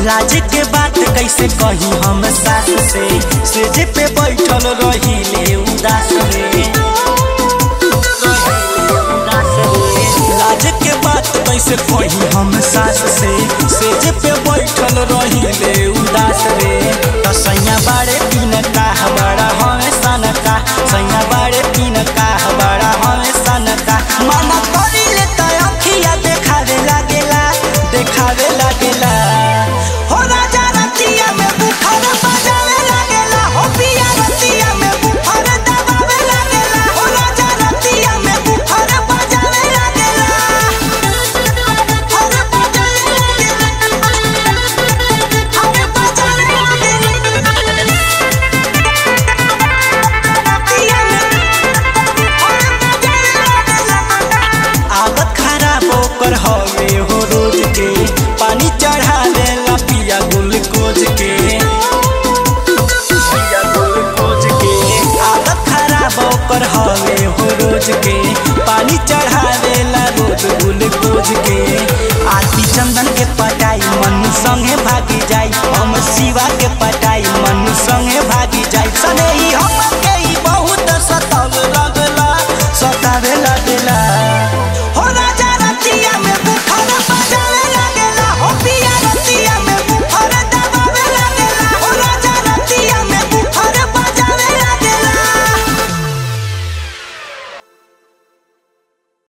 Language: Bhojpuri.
लाज के बात कैसे कही हम सास से सेज पे बैठल रही ले उदास रे लाज के बात कैसे कही हम सास से सेज पे बैठल रही ले उदास रे तो सैया बाड़े पीन का बड़ा हमें सन का सैया बाड़े पीन का बड़ा हमें सन का मना करी ले तो अखिया देखावे लागेला देखावे लागेला